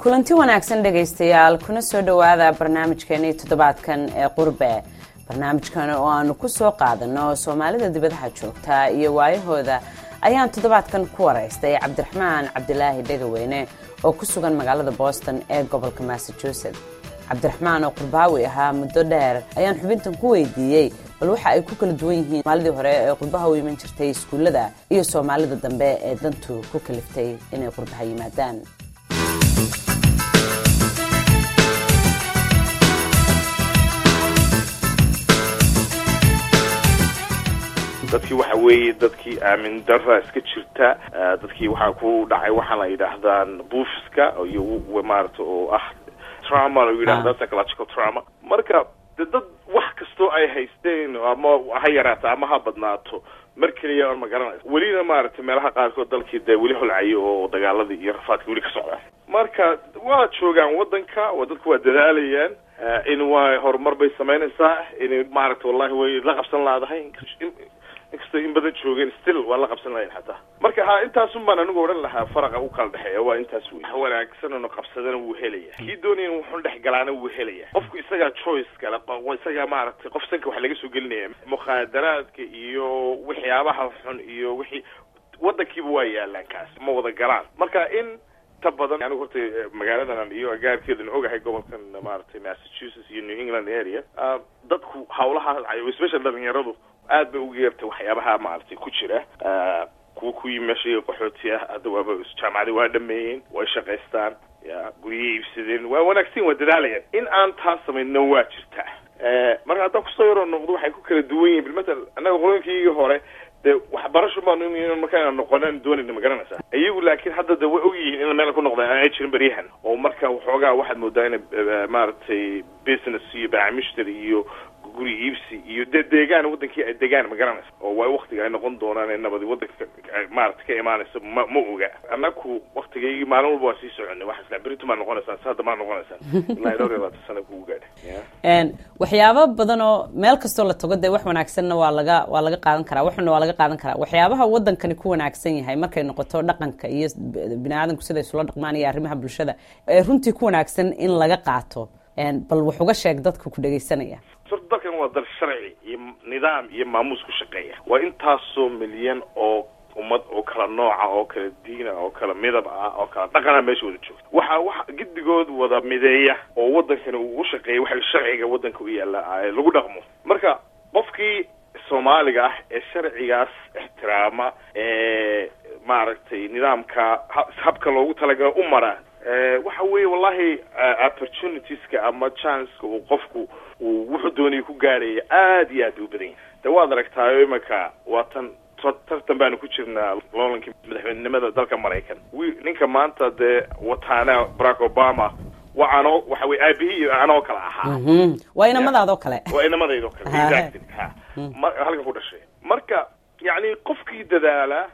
kulanti wanaagsan dhegaystayaal kuna soo dhowaada barnaamijkeenii toddobaadkan ee qurbe barnaamijkan oo aanu ku soo qaadano soomaalida dibadaha joogta iyo waayahooda ayaan toddobaadkan ku waraystay cabdiraxmaan cabdilaahi dhegaweyne oo ku sugan magaalada boston ee gobolka massachusetts cabdiraxmaan oo qurbaawi ahaa muddo dheer ayaan xubintan ku weydiiyey bal waxa ay ku kala duwan yihiin soomaalidii hore ee qurbaha u iman jirtay iskuullada iyo soomaalida dambe ee dantu ku kaliftay inay qurbaha yimaadaan dadkii waxa weeye dadkii aamin darra iska jirta dadkii waxaa ku dhacay waxaa la yidhaahdaan buufiska iyo maarata oo ah trauma lagu yidhahda psychological trauma marka de dad wax kastoo ay haysteen ama ha yaraato ama ha badnaato mar keliya on ma garanaysa welina maaragtay meelaha qaarkood dalkii dee weli holcayo oo dagaaladii iyo rafaadka weli ka socda marka waa joogaan waddanka oo dadku waa dadaalayaan in waa horumar bay samaynaysaa inay maaragta wallahi way la qabsan laadahay inkastoo in badan joogeen still waa la qabsan lahayn xataa marka ha intaasun baan anigu odhan lahaa faraqa u kala dhexeeya waa intaas wey wax wanaagsan ono qabsadana wuu helaya kii doonaya in wuxun dhex galaana wuu helaya qofku isagaa choice kale isagaa maaragtay qof sanka wax laga soo gelinaya mukhaadaraadka iyo waxyaabaha xun iyo wixii waddankiiba waa yaalaan kaas ma wada galaan marka in ta badan anigu horta magaaladan iyo agaarkeedan ogahay gobolkan maaragtay massachusetts iyo new england area dadku hawlaha especially dhalinyaradu aad bay uga yeertay waxyaabaha maaragtay ku jira kuwa ku yimi meesha qaxooti ah hadda waaba jaamacadi waa dhameeyeen way shaqaystaan ya guriyay iibsadeen waa wanaagsan waa dadaalayaan in aan taas samaynna waa jirtaa marka haddaan kusoo yaroo noqdo waxay ku kala duwan yihin bilmatal annaga qoloyinkiigii hore dee waxbarasho baanu marka inaan noqonaan doonayna ma garanaysaa iyagu laakiin hadda de way ogyihiin ina meel ku noqdaan aanay jirin beryahan oo marka waxoogaa waxaad moodaa ina maaragtay business iyo baacmishter iyo guri iibsi iyo dee deegaan wadankii ay degaan ma garanaysa oo waa waktiga ay noqon doonaan ee nabadi wadanka maarata ka imaanaysa ma ma oga annaku waktigaygii maalin walba waa sii soconay waxaa isla beritu maa noqonaysaan si hadda maa noqonaysaan ilaa dhowr iyo labaatan sana kugu gaadha waxyaabo badan oo meel kastoo la tago dee wax wanaagsanna waa laga waa laga qaadan karaa waxuna waa laga qaadan karaa waxyaabaha wadankani ku wanaagsan yahay markay noqoto dhaqanka iyo bini aadamku siday isula dhaqmaan iyo arrimaha bulshada ee runtii ku wanaagsan in laga qaato bal wax uga sheeg dadka ku dhegaysanaya dalkan waa dal sharci iyo nidaam iyo maamuus ku shaqeeya waa intaasoo milyan oo ummad oo kala nooca oo kala diina oo kala midab ah oo kala dhaqana meesha wada joogta waxa wax giddigood wada mideeya oo wadankani uu u shaqeeya waxa sharciga wadanka u yaalla lagu dhaqmo marka qofkii soomaaliga ah ee sharcigaas ixtiraama ee maaragtay nidaamka habka loogu talagalo u mara waxa weeye wallahi opportunitieska ama chanceka uu qofku uu wuxuu doonaya ku gaaraya aad iyo aad u badan yahay de waad aragtaayo imanka waa tan tartan baanu ku jirnaa loolankii madaxweynenimada dalka maraykan wi ninka maanta dee wataana barack obama waa anoo waxa weye aabihii iyo anoo kale ahaa waa inamadaadoo kale waa inamadaydoo kale exactly ha ma halkan ku dhashay marka yacni qofkii dadaala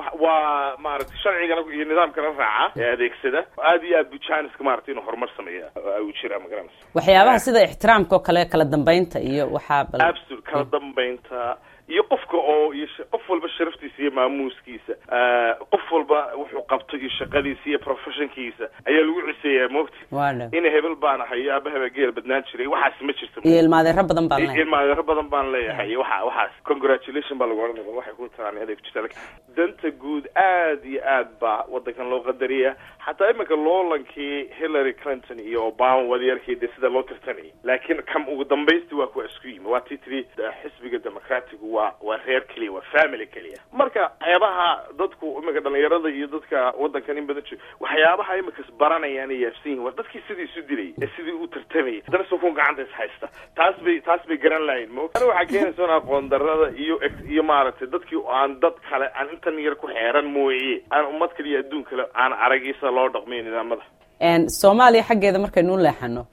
waa maaragtay sharcigana iyo nidaamkana raaca ee adeegsada aad iyo aad bu janiska maaragtay inuu horumar sameeya u jiraa ma garanaysa waxyaabaha sida ixtiraamka oo kale kala dambeynta iyo waxaa bal absolute kala dambeynta iyo qofka oo iyo qof walba sharaftiisa iyo maamuuskiisa qof walba wuxuu qabto iyo shaqadiisa iyo professionkiisa ayaa lagu ciseeyaa moogta waadha ina hebel baan ahay iyo aabahaba geel badnaan jiray waxaas ma jirto iyo ilmaadeero badan baan leeyahay ilmaadeero badan baan leeyahay iyo waxa waxaas congratulation baa lagu odhanaya waxay ku taraan aday ku jirta danta guud aad iyo aad baa wadankan loo qadariya xataa iminka loolankii hillary clinton iyo obama wadayarkii dee sida loo tirtanayay laakiin kam ugu dambaysti waa kuwa isku yimi waa tii tiri xisbiga democratigu waa waa reer keliya waa family keliya marka waxyaabaha dadku iminka dhalinyarada iyo dadka wadankan in badan jooga waxyaabaha iminkas baranayaan ay yaabsan yihin waa dadkii sidii isu dilay ee sidii u tartamayay haddana sukun gacanta is haysta taas bay taas bay garan lahayn mo ana waxaa keenaysa in aqoon darada iyo iyo maaragtay dadkii aan dad kale aan intan yar ku xeeran mooye aan ummad kale iyo adduun kale aan aragiisa loo dhaqmayo nidaamada soomaaliya xaggeeda markaynu u leexano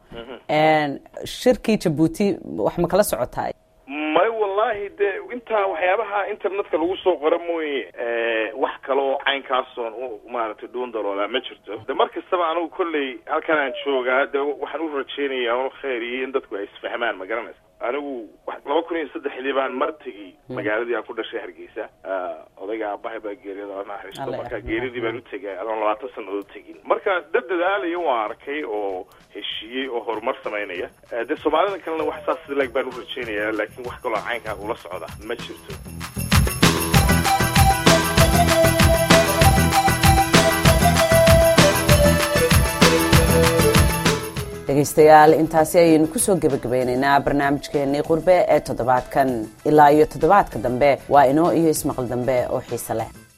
shirkii jabuuti wax ma kala socotaa may wallahi de intaa waxyaabaha internetka lagu soo qora mooye wax kale oo caynkaasoon u maaragtay dhuun daloolaa ma jirto de mar kastaba anigu kolley halkan aan joogaa de waxaan u rajeynayaa un khayr iyo in dadku ay isfahmaan ma garanaysa anigu laba kun iyo saddexdii baan mar tegi magaaladii aan ku dhashay hargeysa odayga aaba aabahay baa geeriyada oo naxariisto Alle marka yarxamah. geeridii baan u tegay adoon labaatan sannadood tegin marka dad dadaalaya waan arkay oo heshiiyey oo horumar samaynaya Eh, dee soomaalida kalena wax saas lag baan u rajaynaya laakiin wax kaloo caynkaa ula socda ma jirto dhegaystayaal intaasi ayaynu kusoo gebagabeynaynaa barnaamijkeenii qurbe ee toddobaadkan ilaa iyo toddobaadka dambe waa inoo iyo ismaqal dambe oo xiise leh